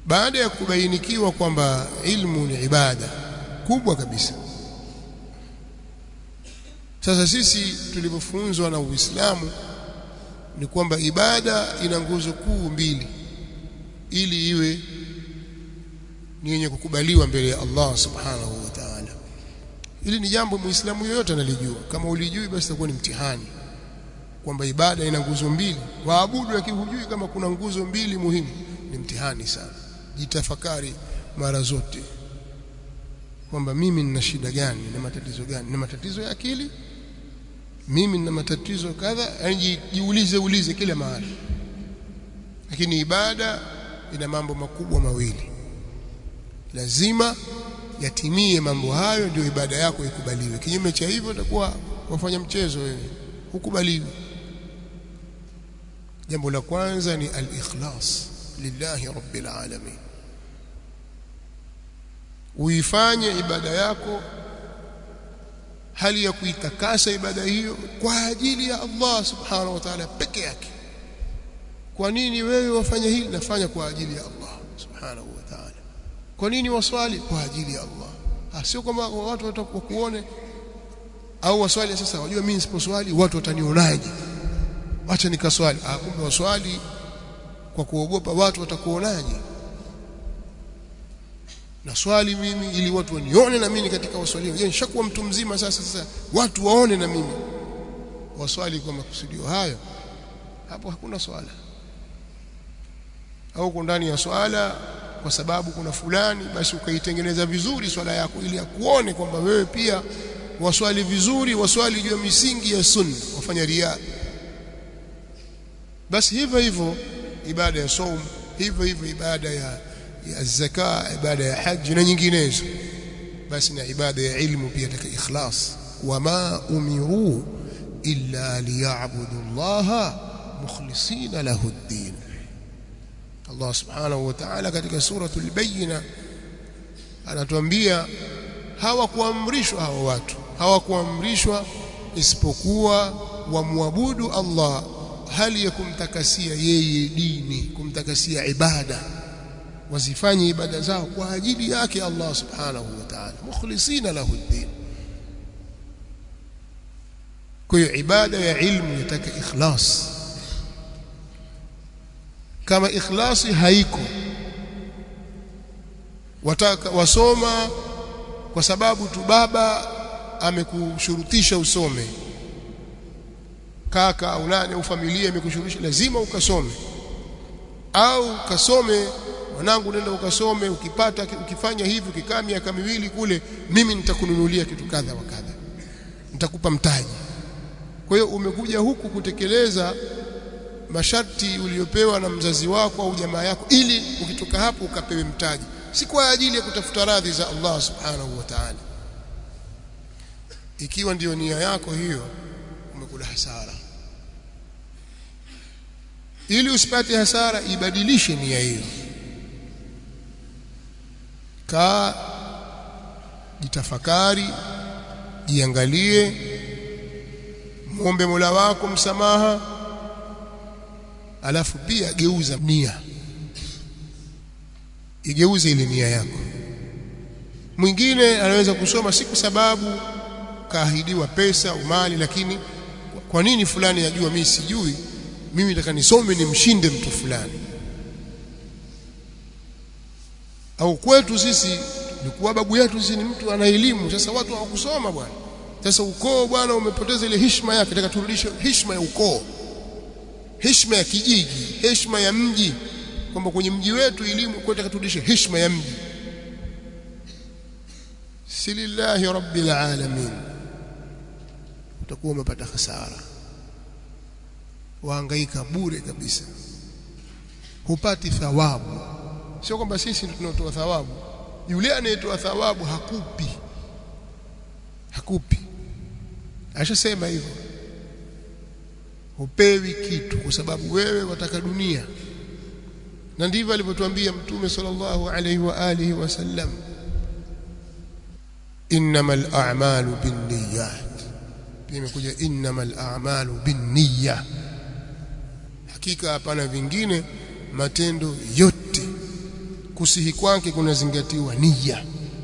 baada ya kubainikiwa kwamba ilmu ni ibada kubwa kabisa sasa sisi tulivyofunzwa na Uislamu ni kwamba ibada ina nguzo kuu mbili ili iwe ni yenye kukubaliwa mbele ya Allah subhanahu wa ta'ala hili ni jambo muislamu yoyote analijua kama ulijui basi itakuwa ni mtihani kwamba ibada ina nguzo mbili waabudu lakini hujui kama kuna nguzo mbili muhimu ni mtihani sana jitafakari mara zote kwamba mimi nina shida gani na matatizo gani nina matatizo ya akili mimi nina matatizo kadha yani jiulize ulize kila mahali lakini ibada ina mambo makubwa mawili lazima yatimie mambo hayo ndio ibada yako ikubaliwe kinyume cha hivyo utakuwa wafanya mchezo wewe hukubaliwi jambo la kwanza ni al-ikhlas lillahi rabbil alamin uifanye ibada yako hali ya kuitakasa ibada hiyo kwa ajili ya Allah subhanahu wa ta'ala peke yake kwa nini wewe wafanya hili nafanya kwa ajili ya Allah subhanahu wa ta'ala kwa nini waswali kwa ajili ya Allah ah sio kwamba watu watakuone au waswali sasa wajua mimi nisiposwali watu watanionaje acha nikaswali ah kumbe waswali kwa kuogopa watu watakuonaje na swali mimi ili watu wanione na mimi katika waswali je nishakuwa mtu mzima sasa sasa watu waone na mimi waswali kwa makusudio hayo hapo hakuna swala au uko ndani ya swala kwa sababu kuna fulani basi ukaitengeneza vizuri swala yako ili akuone kwamba wewe pia waswali vizuri waswali juu ya misingi ya sunna wafanya riya basi hivyo hivyo ibada ya saum hivyo hivyo ibada ya ya zaka ibada ya haji na nyinginezo basi na ibada ya ilmu pia taka ikhlas wama umiru illa liya'budu allaha mukhlisina lahu ad-din Allah subhanahu wa ta'ala katika suratul bayyina anatuambia hawakuamrishwa hawa watu hawakuamrishwa isipokuwa wamwabudu Allah hali ya kumtakasia yeye dini kumtakasia ibada wazifanye ibada zao kwa ajili yake Allah subhanahu wa ta'ala mukhlisina lahu ad-din kwa hiyo ibada ya ilmu inataka ikhlas kama ikhlasi haiko wataka wasoma kwa sababu tu baba amekushurutisha usome kaka au nani au familia imekushurutisha lazima ukasome au kasome mwanangu nenda ukasome ukipata ukifanya hivi ukikaa miaka miwili kule mimi nitakununulia kitu kadha wa kadha nitakupa mtaji kwa hiyo umekuja huku kutekeleza masharti uliyopewa na mzazi wako au jamaa yako ili ukitoka hapo ukapewe mtaji si kwa ajili ya kutafuta radhi za Allah subhanahu wa ta'ala ikiwa ndiyo nia yako hiyo umekula hasara ili usipate hasara ibadilishe nia hiyo kaa jitafakari jiangalie muombe Mola wako msamaha alafu pia geuza nia igeuze ile nia yako mwingine anaweza kusoma si kwa sababu kaahidiwa pesa au mali lakini kwa nini fulani yajua mimi sijui mimi nataka nisome nimshinde mtu fulani au kwetu sisi ni kuwa babu yetu sisi ni mtu ana elimu sasa watu hawakusoma bwana sasa ukoo bwana umepoteza ile heshima yake nataka turudishe heshima ya ukoo heshima ya kijiji heshima ya mji kwamba kwenye mji wetu elimu kwa nataka turudishe heshima ya mji silillahi rabbil alamin utakuwa umepata hasara wahangaika bure kabisa hupati thawabu sio kwamba sisi tunatoa thawabu yule anayetoa thawabu hakupi hakupi ashasema hivyo hupewi kitu kwa sababu wewe wataka dunia na ndivyo alivyotuambia mtume sallallahu alaihi wa alihi wasallam innamal a'malu binniyat pia imekuja innamal a'malu binniya hakika hapana vingine matendo yote kusihi kwake kunazingatiwa nia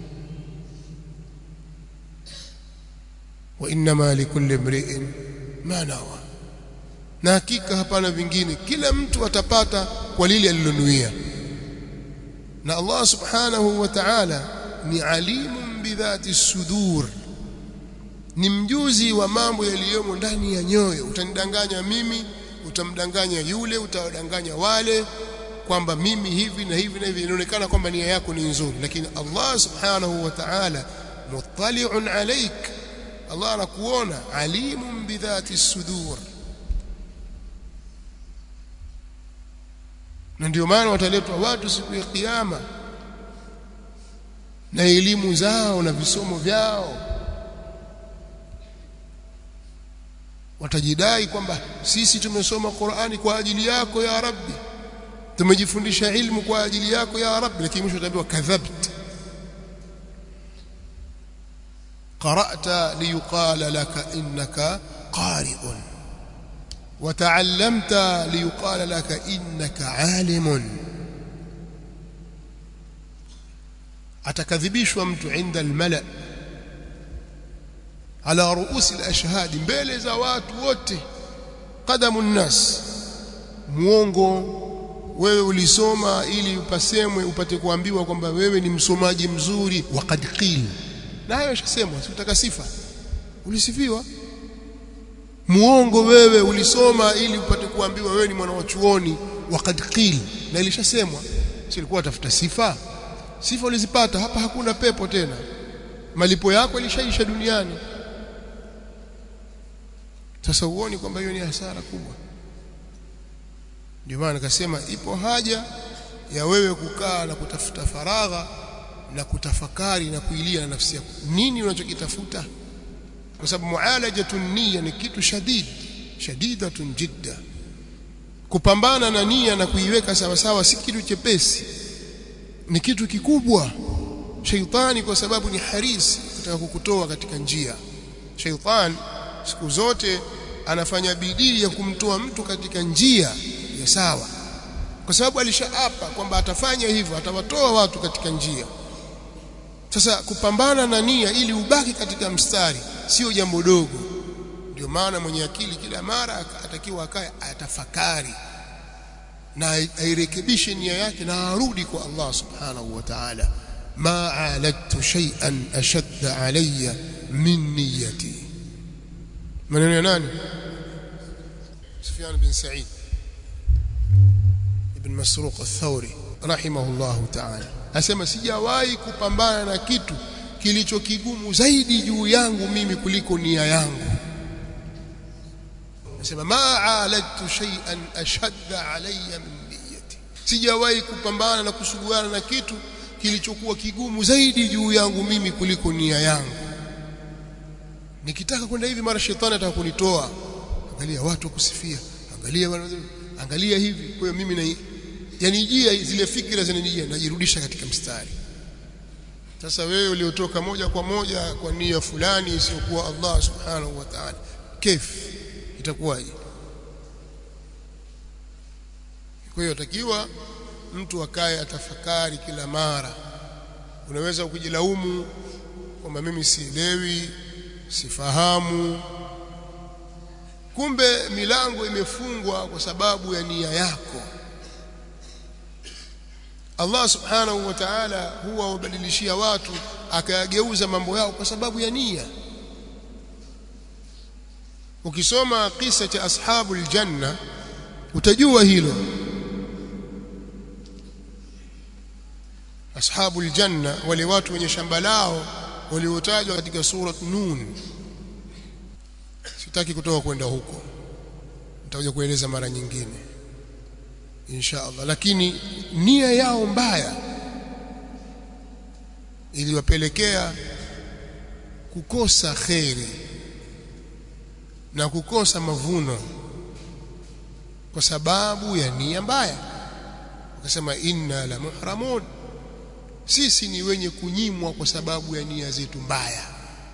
wa inma likulli imri'in ma nawa na hakika hapana vingine kila mtu atapata kwa lile alilonuia na Allah subhanahu wa ta'ala ni alimun bidhati sudur ni mjuzi wa mambo yaliyomo ndani ya nyoyo utanidanganya mimi utamdanganya yule utawadanganya wale kwamba mimi hivi na hivi na hivi inaonekana kwamba nia yako ni nzuri lakini Allah subhanahu wa ta'ala muttali'un alaik Allah anakuona alimun bidhati sudur na ndio maana wataletwa watu siku ya kiyama na elimu zao na visomo vyao watajidai kwamba sisi tumesoma Qur'ani kwa ajili yako ya Rabbi tumejifundisha ilmu kwa ajili yako ya Rabbi lakini mwisho utaambiwa kadhabt qara'ta liyuqala laka innaka qari'un وتعلمت ليقال لك إنك عالم atakadhibishwa mtu inda almala ala ruusi alashhad mbele za watu wote qadamu nnas muongo wewe ulisoma ili upasemwe upate kuambiwa kwamba wewe ni msomaji mzuri waqad qil na hayo yashasemwa sikutaka sifa ulisifiwa muongo wewe ulisoma ili upate kuambiwa wewe ni mwana wa chuoni waqad qil na ilishasemwa si ilikuwa tafuta sifa sifa ulizipata hapa hakuna pepo tena malipo yako ilishaisha duniani sasa uone kwamba hiyo ni hasara kubwa ndio maana nikasema ipo haja ya wewe kukaa na kutafuta faragha na kutafakari na kuilia na nafsi yako nini unachokitafuta kwa sababu mualajatu nia ni kitu shadid shadidatun jidda kupambana na nia na kuiweka sawa sawa si kitu chepesi ni kitu kikubwa shaitani kwa sababu ni harisi kutaka kukutoa katika njia shaitani siku zote anafanya bidii ya kumtoa mtu katika njia ya sawa kwa sababu alishaapa kwamba atafanya hivyo atawatoa watu katika njia sasa kupambana na nia ili ubaki katika mstari sio jambo dogo ndio maana mwenye akili kila mara atakiwa akae atafakari na airekebishe nia yake na arudi kwa Allah subhanahu wa ta'ala ma aladtu shay'an ashadda alayya min niyyati maneno ya nani Sufyan bin Sa'id ibn Masruq al-Thawri rahimahullah ta'ala asema sijawahi kupambana na kitu kilicho kigumu zaidi juu yangu mimi kuliko nia yangu nasema ma aladtu shay'an ashadda alayya min niyyati sijawahi kupambana na kusuguana na kitu kilichokuwa kigumu zaidi juu yangu mimi kuliko nia yangu nikitaka kwenda hivi mara shetani ataka kunitoa angalia watu kusifia angalia angalia hivi kwa hiyo mimi na yani jia zile fikra zinanijia najirudisha katika mstari sasa wewe uliotoka moja kwa moja kwa nia fulani isiyokuwa Allah subhanahu wa ta'ala kif itakuwaje kwa hiyo takiwa mtu akae atafakari kila mara unaweza kujilaumu kwamba mimi sielewi sifahamu kumbe milango imefungwa kwa sababu ya nia yako Allah subhanahu wa ta'ala huwa wabadilishia watu akayageuza mambo yao kwa sababu ya nia ukisoma kisa cha ashabul janna utajua hilo ashabul janna wale watu wenye shamba lao waliotajwa katika surat nun sitaki kutoka kwenda huko nitakuja kueleza mara nyingine insha Allah lakini nia yao mbaya iliwapelekea kukosa kheri na kukosa mavuno kwa sababu ya nia mbaya wakasema inna la muhramun sisi ni wenye kunyimwa kwa sababu ya nia zetu mbaya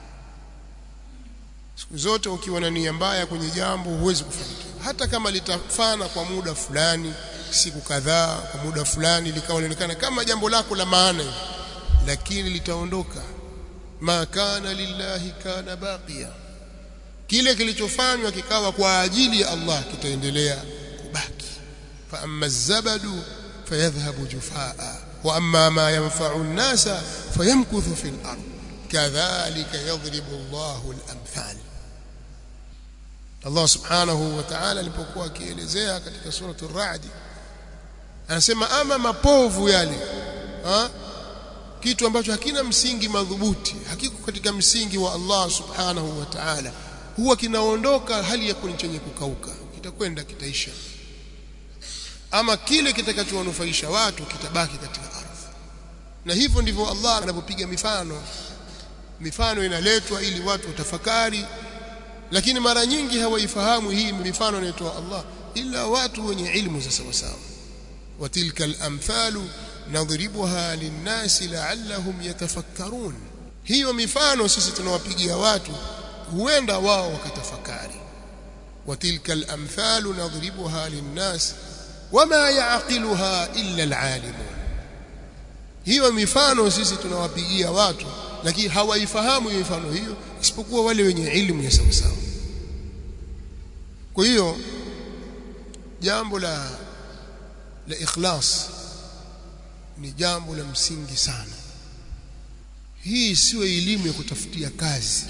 siku zote ukiwa na nia mbaya kwenye jambo huwezi kufanikiwa hata kama litafana kwa muda fulani siku kadhaa kwa muda fulani likawa linaonekana kama jambo lako la maana lakini litaondoka ma kana lillahi kana baqiya kile kilichofanywa kikawa kwa ajili ya Allah kitaendelea kubaki fa amma zabadu fayadhhabu jufaa wa amma ma yanfa'u an-nasa fayamkuthu fil ard kadhalika yadhribu Allahu al-amthal Allah subhanahu wa ta'ala alipokuwa akielezea katika suratu ar-ra'd anasema ama mapovu yale ha? kitu ambacho hakina msingi madhubuti hakiko katika msingi wa Allah subhanahu wa ta'ala huwa kinaondoka hali ya kuni chenye kukauka kitakwenda kitaisha ama kile kitakachowanufaisha watu kitabaki katika ardhi na hivyo ndivyo Allah anapopiga mifano mifano inaletwa ili watu watafakari lakini mara nyingi hawaifahamu hii mifano inayotoa Allah ila watu wenye ilmu za sawa sawa watilka al-amthalu nadhribuha linnasi la'allahum yatafakkarun hiyo mifano sisi tunawapigia watu huenda wao wakatafakari watilka al-amthalu nadhribuha linnasi wama ya'qiluha illa al-alimun hiyo mifano sisi tunawapigia watu lakini hawaifahamu hiyo mifano hiyo isipokuwa wale wenye elimu ya sawa sawa kwa hiyo jambo la la ikhlas ni jambo la msingi sana hii sio elimu ya kutafutia kazi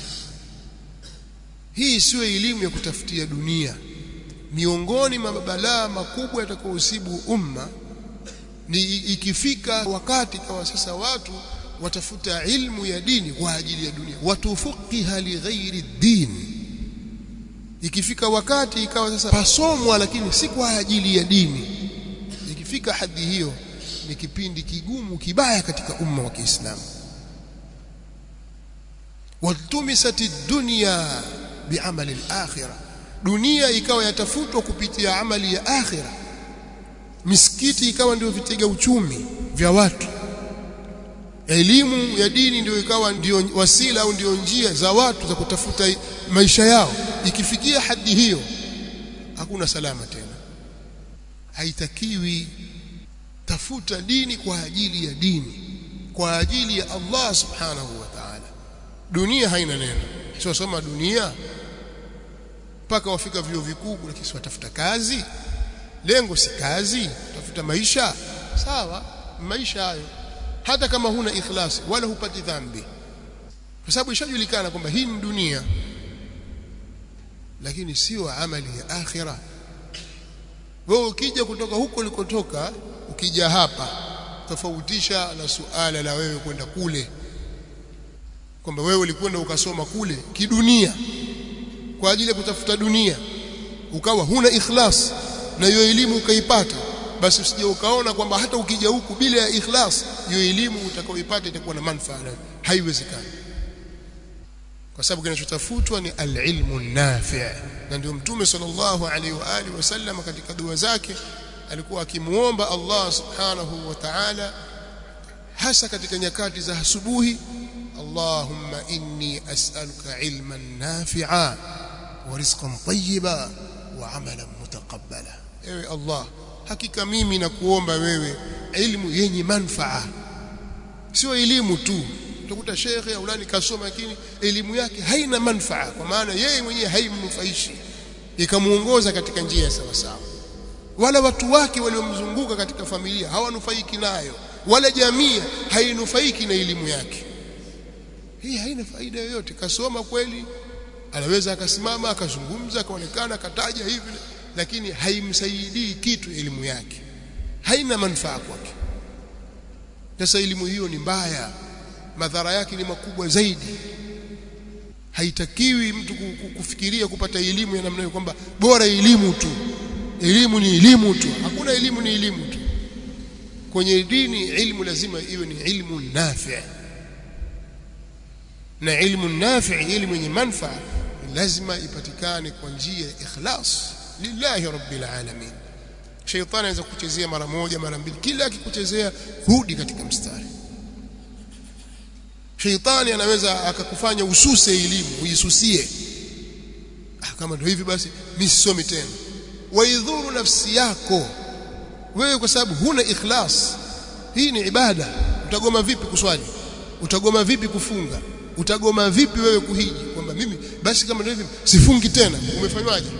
hii sio elimu ya kutafutia dunia miongoni mwa mabalaa makubwa yatakayohusibu umma ni ikifika wakati kawa sasa watu watafuta ilmu ya dini kwa ajili ya dunia watufuqiha li ghairi din ikifika wakati ikawa sasa pasomwa lakini si kwa ajili ya dini ikifika hadhi hiyo ni kipindi kigumu kibaya katika umma wa Kiislamu watumisati dunya biamali al-akhirah dunia ikawa yatafutwa kupitia amali ya akhira misikiti ikawa ndio vitega uchumi vya watu elimu ya dini ndio ikawa ndio wasila au ndio njia za watu za kutafuta maisha yao ikifikia hadi hiyo hakuna salama tena haitakiwi tafuta dini kwa ajili ya dini kwa ajili ya Allah subhanahu wa ta'ala dunia haina neno sio soma dunia mpaka wafika vio vikuu lakini si watafuta kazi lengo si kazi tafuta maisha sawa maisha hayo hata kama huna ikhlas wala hupati dhambi kwa sababu ishajulikana kwamba hii ni dunia lakini sio amali ya akhira wewe ukija kutoka huko ulikotoka ukija hapa tofautisha na suala la wewe kwenda kule kwamba wewe ulikwenda ukasoma kule kidunia kwa ajili ya kutafuta dunia ukawa huna ikhlas na hiyo elimu ukaipata basi usije ukaona kwamba hata ukija huku bila ya ikhlas hiyo elimu utakaoipata itakuwa na manufaa haiwezekani kwa sababu kinachotafutwa ni alilmu nafi' na ndio mtume sallallahu alaihi wa alihi wasallam katika dua zake alikuwa akimuomba Allah subhanahu wa ta'ala hasa katika nyakati za asubuhi Allahumma inni as'aluka ilman nafi'a wa rizqan tayyiba wa amalan mutaqabbala ewe Allah hakika mimi nakuomba wewe elimu yenye manfaa sio elimu tu utakuta shekhe aulani kasoma lakini elimu yake haina manfaa kwa maana yeye mwenyewe haimnufaishi ikamuongoza katika njia ya sawa sawa wala watu wake waliomzunguka katika familia hawanufaiki nayo wala jamii hainufaiki na elimu yake hii haina faida yoyote kasoma kweli anaweza akasimama akazungumza akaonekana akataja hivi lakini haimsaidii kitu elimu yake haina manufaa kwake sasa elimu hiyo ni mbaya madhara yake ni makubwa zaidi haitakiwi mtu kufikiria kupata elimu ya namna hiyo kwamba bora elimu tu elimu ni elimu tu hakuna elimu ni elimu tu kwenye dini ilmu lazima iwe ni ilmu nafi' na ilmu nafi' elimu yenye manufaa lazima ipatikane kwa njia ya ikhlas lillahi rabbil alamin shaytani anaweza kuchezea mara moja mara mbili kila akikuchezea rudi katika mstari shaytani anaweza akakufanya ususe elimu ujisusie ah, kama ndio hivi basi mimi sisomi tena waidhuru nafsi yako wewe kwa sababu huna ikhlas hii ni ibada utagoma vipi kuswali utagoma vipi kufunga utagoma vipi wewe kuhiji kwamba mimi basi kama ndio hivi sifungi tena umefanywaje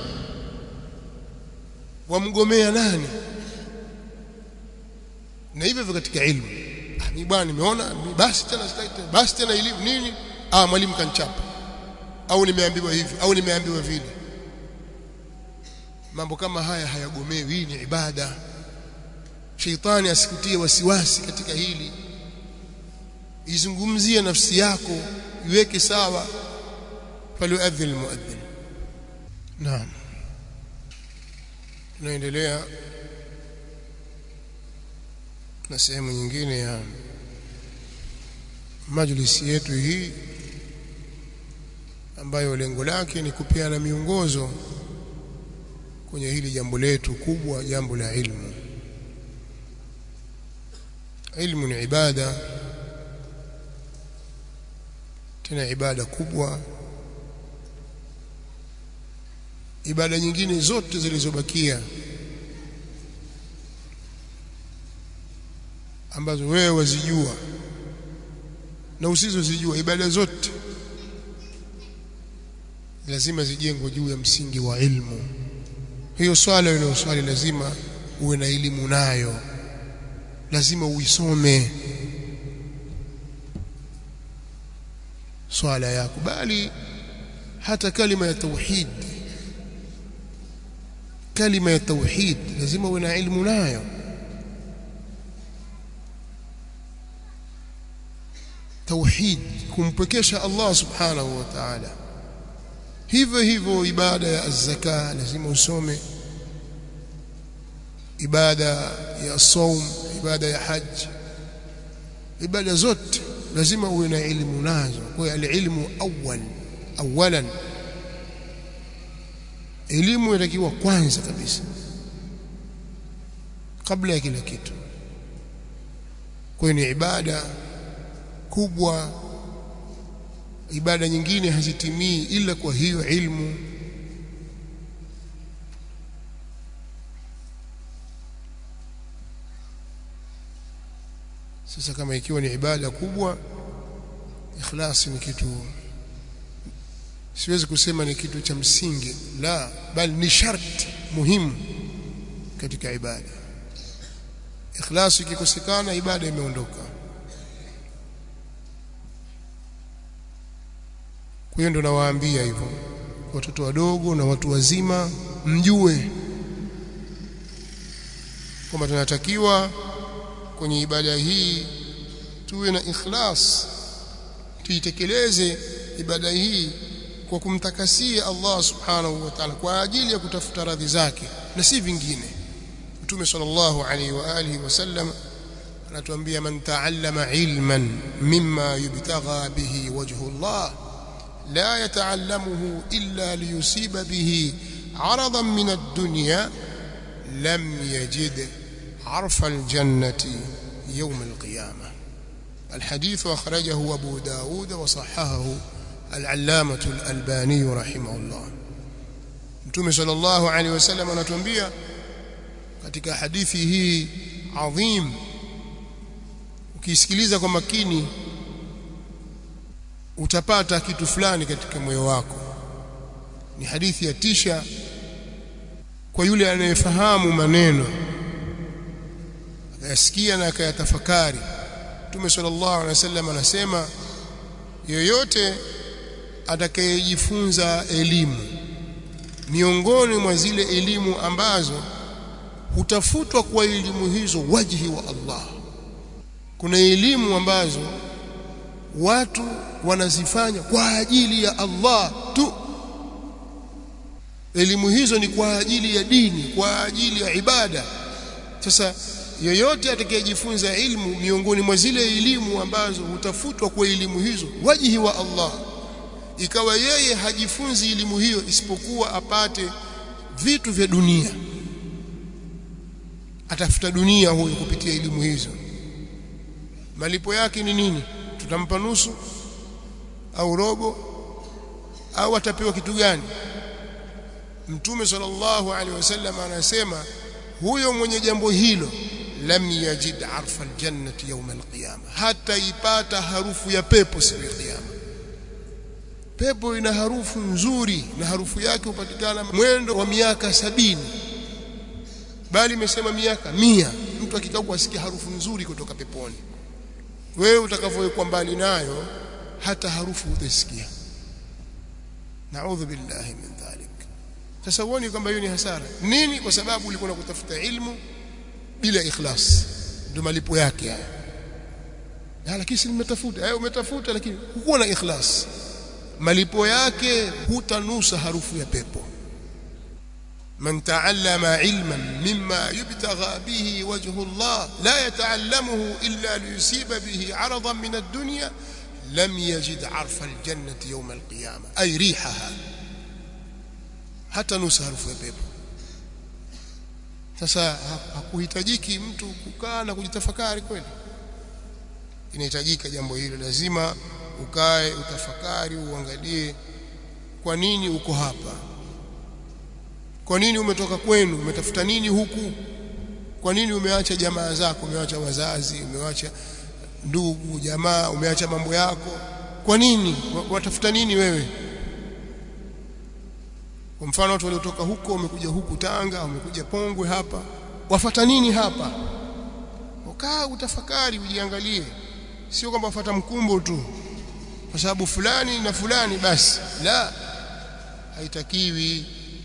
wamgomea nani na hivyo hivyo katika ilmu ah mimi bwana nimeona basi tena sitaki tena basi tena elimu nini ah mwalimu kanchapa au nimeambiwa hivi au nimeambiwa vile mambo kama haya hayagomewi hii ni ibada sheitani asikutie wasiwasi katika hili izungumzie nafsi yako iweke sawa falyuadhin almuadhin naam tunaendelea na sehemu nyingine ya majlisi yetu hii ambayo lengo lake ni kupeana miongozo kwenye hili jambo letu kubwa jambo la ilmu ilmu ni ibada tena ibada kubwa ibada nyingine zote zilizobakia ambazo wewe wazijua na usizozijua ibada zote lazima zijengwe juu ya msingi wa ilmu hiyo swala ile swali lazima uwe na elimu nayo lazima uisome swala yako bali hata kalima ya tauhid kalima ya tauhid lazima uwe na ilmu nayo tauhid kumpekesha Allah subhanahu wa ta'ala hivyo hivyo ibada ya zaka lazima usome ibada ya saum ibada ya haji ibada zote lazima uwe na elimu nazo kwa hiyo alilmu awwal awalan elimu inatakiwa kwanza kabisa kabla ya kila kitu kwa hiyo ni ibada kubwa ibada nyingine hazitimii ila kwa hiyo ilmu sasa kama ikiwa ni ibada kubwa ikhlasi ni kitu siwezi kusema ni kitu cha msingi la bali ni sharti muhimu katika ibada ikhlasi ikikosekana ibada imeondoka kwa hiyo ndo nawaambia hivyo watoto wadogo na watu wazima mjue kwamba tunatakiwa kwenye ibada hii tuwe na ikhlas tuitekeleze ibada hii kwa kumtakasia Allah subhanahu wa ta'ala kwa ajili ya kutafuta radhi zake na si vingine Mtume sallallahu alaihi wa alihi wasallam anatuambia man ta'allama ilman mimma yubtagha bihi wajhu Allah la yata'allamuhu illa liyusiba bihi 'aradan min ad-dunya lam yajid 'arfa al-jannati يوم القيامة الحديث أخرجه أبو داود وصححه العلامة الألباني رحمه الله Mtume sallallahu alaihi wasallam anatuambia katika hadithi hii adhim ukisikiliza kwa makini utapata kitu fulani katika moyo wako ni hadithi ya tisha kwa yule anayefahamu maneno akayasikia na akayatafakari Mtume sallallahu alaihi wasallam anasema yoyote atakayejifunza elimu miongoni mwa zile elimu ambazo hutafutwa kwa elimu hizo wajhi wa Allah kuna elimu ambazo watu wanazifanya kwa ajili ya Allah tu elimu hizo ni kwa ajili ya dini kwa ajili ya ibada sasa yoyote atakayejifunza ilmu miongoni mwa zile elimu ambazo hutafutwa kwa elimu hizo wajihi wa Allah ikawa yeye hajifunzi elimu hiyo isipokuwa apate vitu vya dunia atafuta dunia huyo kupitia elimu hizo malipo yake ni nini tutampa nusu au robo au atapewa kitu gani mtume sallallahu alaihi wasallam anasema huyo mwenye jambo hilo lam yajid arfa aljannati yawm alqiyama hata ipata harufu ya pepo siku ya kiyama pepo ina harufu nzuri na harufu yake hupatikana mwendo wa miaka sabini bali imesema miaka mia mtu akikaa kusikia harufu nzuri kutoka peponi wewe utakavyowekwa mbali nayo hata harufu utasikia naudhu billahi min dhalik sasa uone kwamba hiyo ni hasara nini kwa sababu ulikuwa kutafuta ilmu bila ikhlas ndio malipo yake haya na lakini si nimetafuta eh umetafuta lakini hukuwa na ikhlas malipo yake hutanusa harufu ya pepo من تعلم علما مما يبتغى به وجه الله لا يتعلمه إلا ليصيب به عرضا من الدنيا لم يجد عرف الجنة يوم القيامة أي ريحها hata nusa harufu ya pepo sasa hakuhitajiki mtu kukaa na kujitafakari kweli inahitajika jambo hilo lazima ukae utafakari uangalie kwa nini uko hapa kwa nini umetoka kwenu umetafuta nini huku kwa nini umeacha jamaa zako umeacha wazazi umeacha ndugu jamaa umeacha mambo yako kwa nini watafuta nini wewe kwa mfano watu waliotoka huko wamekuja huku Tanga wamekuja Pongwe hapa wafata nini hapa ukaa utafakari ujiangalie sio kwamba wafata mkumbo tu kwa sababu fulani na fulani basi la haitakiwi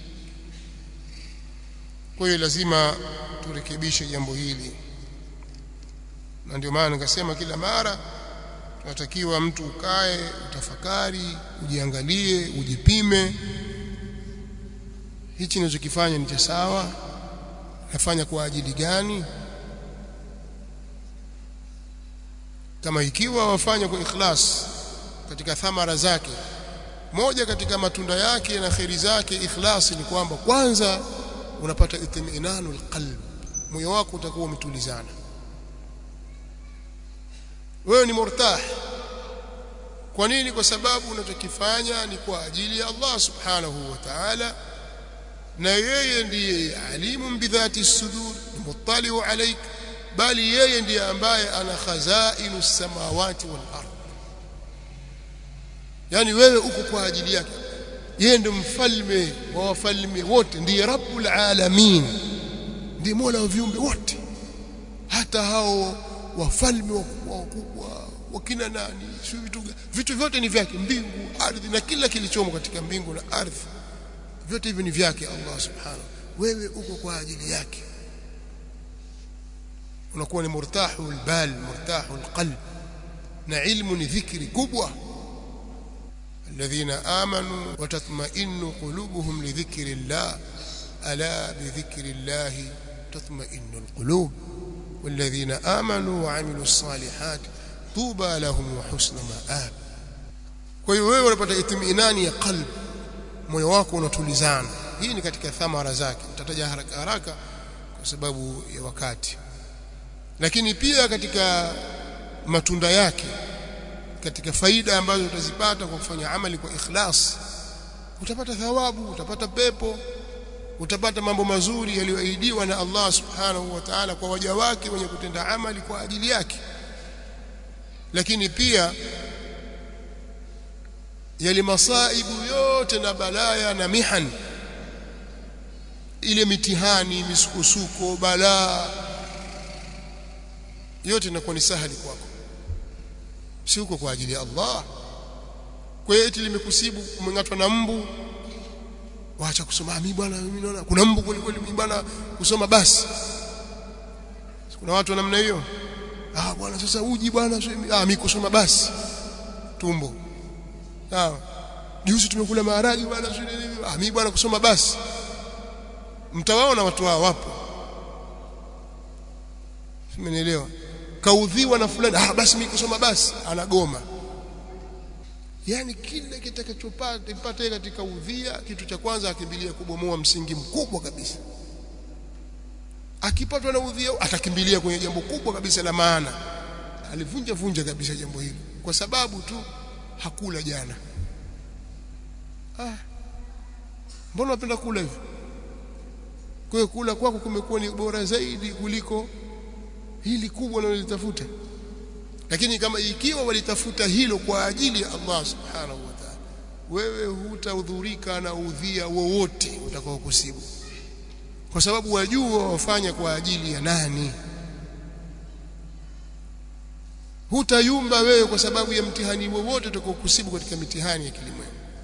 kwa hiyo lazima turekebishe jambo hili na ndio maana nikasema kila mara tunatakiwa mtu ukae utafakari ujiangalie ujipime hichi ninachokifanya ni cha sawa nafanya kwa ajili gani kama ikiwa wafanya kwa ikhlas katika thamara zake moja katika matunda yake na kheri zake ikhlasi ni kwamba kwanza unapata itminanu alqalb moyo wako utakuwa umetulizana wewe ni murtah kwa nini kwa sababu unachokifanya ni kwa ajili ya Allah subhanahu wa ta'ala na yeye ndiye alimu bidhati sudur muttaliu alaik bali yeye ndiye ambaye ana khazainu samawati wal ard yani wewe uko kwa ajili yake yeye ndiye mfalme wa wafalme wote ndiye rabbul alamin ndiye mola wa viumbe wote hata hao wafalme wakubwa wakubwa wakina nani sio vitu vitu vyote ni vyake mbingu ardhi na kila kilichomo katika mbingu na ardhi vyote hivi ni vyake Allah subhanahu wewe uko kwa ajili yake unakuwa ni murtahul bal murtahul qalb na ilmu ni dhikri kubwa الذين آمنوا وتطمئن قلوبهم لذكر الله ألا بذكر الله تطمئن القلوب والذين آمنوا وعملوا الصالحات طوبى لهم وحسن مآب kwa hiyo wewe unapata itminani ya qalb moyo wako unatulizana hii ni katika thamara zake tutataja haraka haraka kwa sababu ya wakati lakini pia katika matunda yake katika faida ambazo utazipata kwa kufanya amali kwa ikhlas utapata thawabu utapata pepo utapata mambo mazuri yaliyoahidiwa na Allah subhanahu wa ta'ala kwa waja wake wenye kutenda amali kwa ajili yake lakini pia yale masaibu yote na balaya na mihan ile mitihani misukosuko balaa yote inakuwa ni sahali kwako si uko kwa ajili ya Allah kwa hiyo eti limekusibu umengatwa na mbu waacha kusoma mimi bwana mimi naona kuna mbu kweli kweli mimi bwana kusoma basi kuna watu wa namna hiyo ah bwana sasa uji bwana ah mimi kusoma basi tumbo sawa juzi tumekula maharagi bwana ah mimi bwana kusoma basi mtawaona watu hao wapo simenielewa kaudhiwa na fulani ah basi mimi kusoma basi anagoma yani kile kitakachopata ipate katika udhia kitu cha kwanza akimbilia kubomoa msingi mkubwa kabisa akipatwa na udhia atakimbilia kwenye jambo kubwa kabisa la maana alivunja vunja kabisa jambo hili kwa sababu tu hakula jana ah mbona unapenda kula hivyo kwa hiyo kula kwako kumekuwa ni bora zaidi kuliko hili kubwa unalolitafuta lakini kama ikiwa walitafuta hilo kwa ajili ya Allah subhanahu wa ta'ala wewe hutahudhurika na udhia wowote utakao kusibu kwa sababu wajua wafanya kwa ajili ya nani hutayumba wewe kwa sababu ya mtihani wowote utakao kusibu katika mitihani ya kilimwengu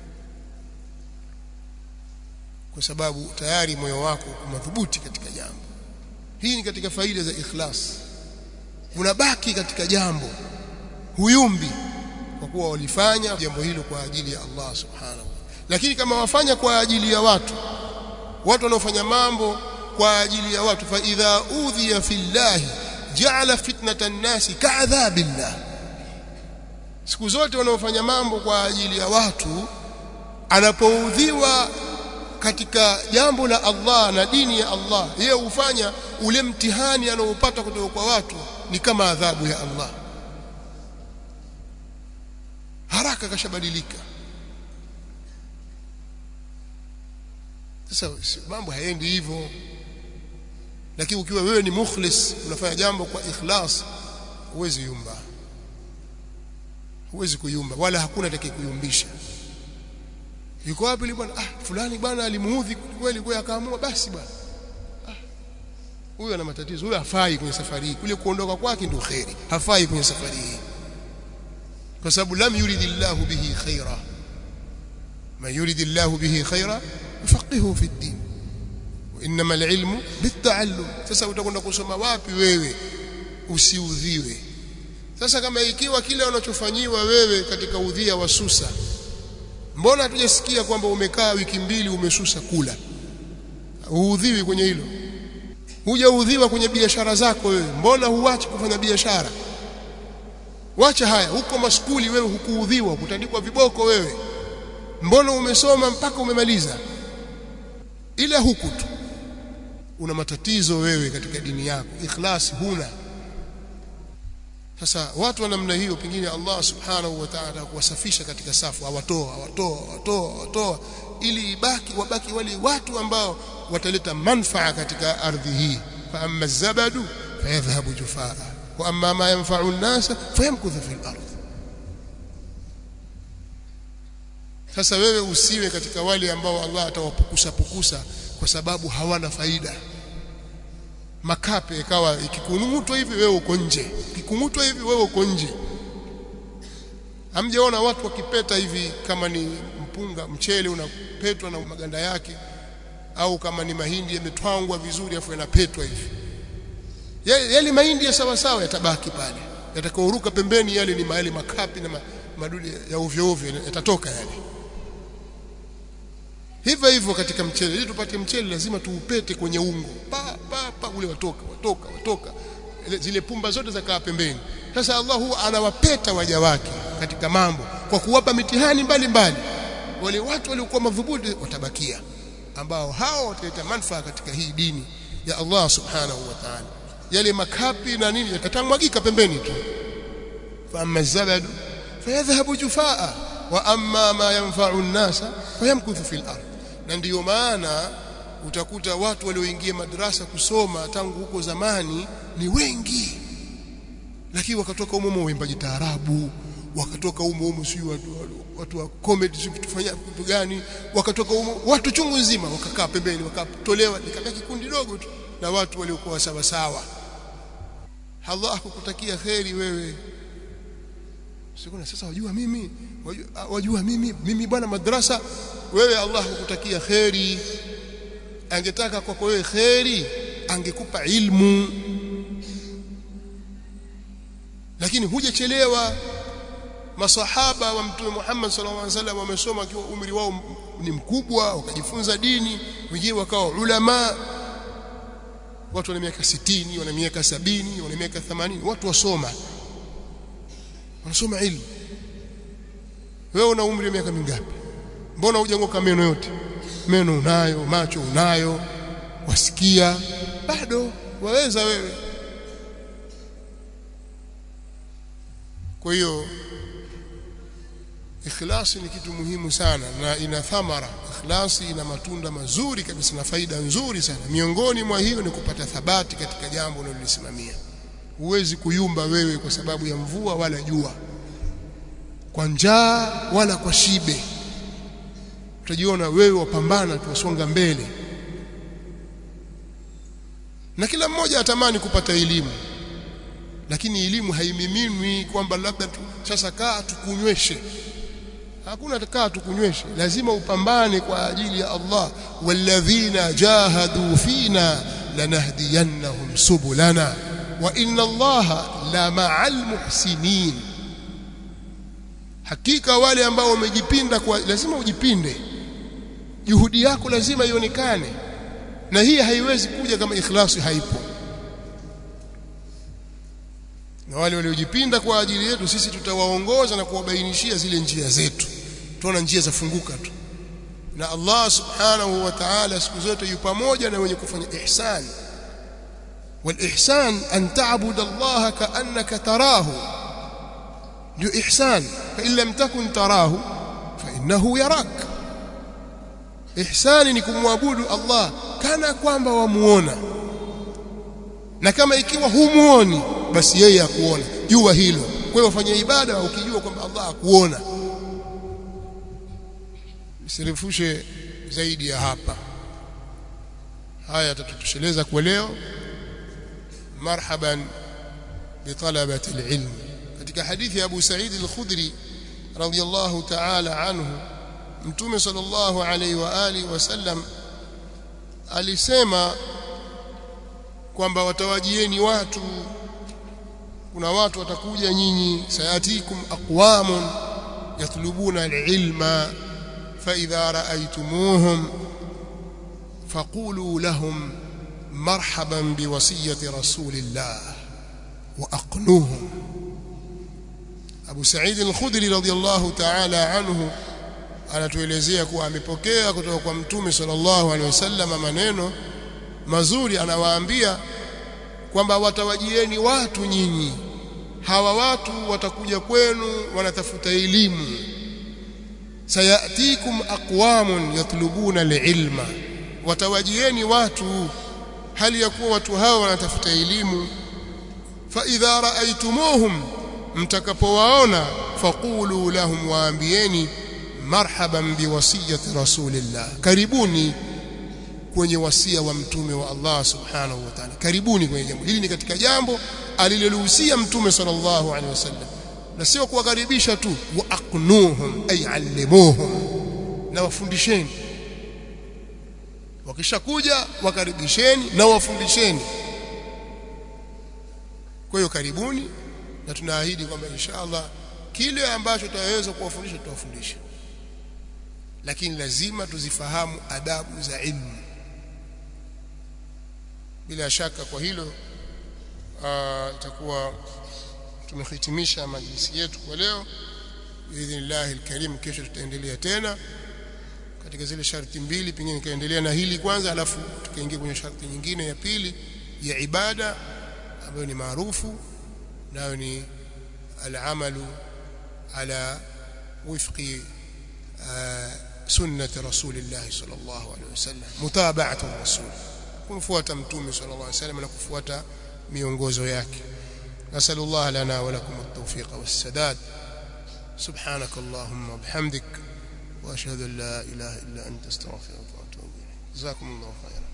kwa sababu tayari moyo wako umadhubuti katika jambo hii ni katika faida za ikhlas unabaki katika jambo huyumbi kwa kuwa walifanya jambo hilo kwa ajili ya Allah subhanahu lakini kama wafanya kwa ajili ya watu watu wanaofanya mambo kwa ajili ya watu fa idha udhiya fillahi ja'ala fitnata an-nasi ka'adhabillah siku zote wanaofanya mambo kwa ajili ya watu anapoudhiwa katika jambo la Allah na dini ya Allah yeye hufanya ule mtihani anaopata kutoka kwa watu ni kama adhabu ya Allah haraka kashabadilika sasa mambo haendi hivyo lakini ukiwa wewe ni mukhlis unafanya jambo kwa ikhlas huwezi yumba huwezi kuyumba wala hakuna atakayekuyumbisha yuko wapi yule bwana ah fulani bwana alimuudhi kweli kwa akaamua basi bwana ah huyu ana matatizo huyu hafai kwenye safari hii kule kuondoka kwake ndio khairi hafai kwenye safari hii kwa sababu lam yuridillahu bihi khaira man yuridillahu bihi khaira yufaqihu fi din inma alilmu bitaallum sasa utakwenda kusoma wapi wewe usiudhiwe sasa kama ikiwa kile unachofanyiwa wewe katika udhia wa susa mbona hatujasikia kwamba umekaa wiki mbili umesusa kula uudhiwi kwenye hilo hujaudhiwa kwenye biashara zako wewe mbona huachi kufanya biashara wacha haya huko maskuli wewe hukuudhiwa kutandikwa viboko wewe mbona umesoma mpaka umemaliza ile huku tu una matatizo wewe katika dini yako ikhlas huna sasa watu wa namna hiyo pengine Allah subhanahu wa ta'ala kuwasafisha katika safu awatoa awatoa awatoa awatoa ili ibaki wabaki wale watu ambao wataleta manfaa katika ardhi hii fa amma zabadu fayadhhabu jufaa wa amma ma yanfa'u an-nas fayamkuthu fil ardh sasa wewe usiwe katika wale ambao Allah atawapukusa pukusa kwa sababu hawana faida makape ikawa ikikungutwa hivi wewe uko nje ikikungutwa hivi wewe uko nje hamjaona watu wakipeta hivi kama ni mpunga mchele unapetwa na maganda yake au kama ni mahindi yametwangwa vizuri afu yanapetwa hivi yale mahindi ya sawa sawa yatabaki pale yatakaoruka pembeni yale ni mahali makapi na madudu ya ovyo ovyo yatatoka yale hivyo hivyo katika mchele ili tupate mchele lazima tuupete kwenye ungo pa pa pa ule watoka watoka watoka zile pumba zote zakaa pembeni sasa Allah huwa anawapeta waja wake katika mambo kwa kuwapa mitihani mbalimbali wale watu waliokuwa madhubuti watabakia ambao hao wataleta manufaa katika hii dini ya Allah subhanahu wa ta'ala yale makapi na nini yatatamwagika pembeni tu fa amma zabadu fayadhhabu jufaa wa amma ma yanfa'u an-nasa fayamkuthu fil ardh na ndiyo maana utakuta watu walioingia madrasa kusoma tangu huko zamani ni wengi lakini wakatoka humo waimbaji taarabu wakatoka humo humo sio watu, watu wa comedy sio kutufanya kitu gani wakatoka humo watu chungu nzima wakakaa pembeni wakatolewa nikabaki kikundi dogo tu na watu waliokuwa sawa sawa Allah akukutakia kheri wewe sikuna sasa wajua mimi wajua, wajua mimi mimi bwana madrasa wewe Allah hukutakia kheri angetaka kwako wewe kheri angekupa ilmu lakini hujachelewa masahaba wa mtume Muhammad sallallahu alaihi wasallam wamesoma akiwa umri wao ni mkubwa wakajifunza dini wengine wakawa ulama watu wana miaka 60 wana miaka 70 wana miaka 80 watu wasoma wanasoma ilmu wewe una umri wa miaka mingapi mbona hujangoka meno yote meno unayo macho unayo wasikia bado waweza wewe kwa hiyo ikhlasi ni kitu muhimu sana na ina thamara ikhlasi ina matunda mazuri kabisa na faida nzuri sana miongoni mwa hiyo ni kupata thabati katika jambo unalolisimamia huwezi kuyumba wewe kwa sababu ya mvua wala jua kwa njaa wala kwa shibe utajiona wewe wapambana tuwasonga mbele na kila mmoja atamani kupata elimu lakini elimu haimiminwi kwamba labda tu, sasa kaa tukunyweshe hakuna kaa tukunyweshe lazima upambane kwa ajili ya Allah walladhina jahadu fina lanahdiyannahum subulana wa inna Allaha la ma'al muhsinin hakika wale ambao wamejipinda kwa lazima ujipinde juhudi yako lazima ionekane na hii haiwezi kuja kama ikhlasi haipo na wale waliojipinda kwa ajili yetu sisi tutawaongoza na kuwabainishia zile njia zetu tuona njia zafunguka tu na Allah subhanahu wa ta'ala siku zote yu pamoja na wenye kufanya ihsan والإحسان أن تعبد الله كأنك تراه ndio ihsan fa in lam takun tarahu fa innahu yarak ihsani ni kumwabudu Allah kana kwamba wamuona na kama ikiwa humuoni basi yeye akuona jua hilo kwa hiyo fanya ibada ukijua kwamba Allah akuona sirefushe zaidi ya hapa haya tutatosheleza kwa leo marhaban bitalabati alilm katika hadithi ya Abu Sa'id al-Khudri radiyallahu ta'ala anhu mtume sallallahu alayhi wa alihi wasallam alisema kwamba watawajieni watu kuna watu watakuja nyinyi sayatikum aqwamun yatlubuna al-ilma fa idha ra'aytumuhum faqulu lahum marhaban biwasiyati rasulillah wa aqnuhum Abu Sa'id al-Khudri radhiyallahu ta'ala anhu anatuelezea kuwa amepokea kutoka kwa Mtume sallallahu alaihi wasallam maneno mazuri anawaambia kwamba watawajieni watu nyinyi hawa watu watakuja kwenu wanatafuta elimu sayatikum aqwamun yatlubuna alilma watawajieni watu hali ya kuwa watu hawa wanatafuta elimu fa idha ra'aytumuhum mtakapowaona faqulu lahum waambieni marhaban biwasiyati rasulillah karibuni kwenye wasia wa mtume wa Allah subhanahu wa ta'ala karibuni kwenye jambo hili ni katika jambo aliloruhusia mtume sallallahu alaihi wasallam na sio kuwakaribisha tu wa aqnuhum ay allimuhum na wafundisheni wakishakuja wakaribisheni na wafundisheni kwa hiyo karibuni na tunaahidi kwamba inshallah kile ambacho tutaweza kuwafundisha tutawafundisha lakini lazima tuzifahamu adabu za ilmu bila shaka kwa hilo itakuwa tumehitimisha majlisi yetu kwa leo biidhnillahi alkarim kesho tutaendelea tena katika zile sharti mbili pengine nikaendelea na hili kwanza alafu tukaingia kwenye sharti nyingine ya pili ya ibada ambayo ni maarufu nayo ni العمل على وفق سنة رسول الله صلى الله عليه وسلم متابعة الرسول kumfuata mtume صلى الله عليه وسلم na kufuata miongozo yake نسأل الله لنا ولكم التوفيق والسداد سبحانك اللهم وبحمدك وأشهد أن لا إله إلا أنت استغفرك وأتوب إليك جزاكم الله خيرا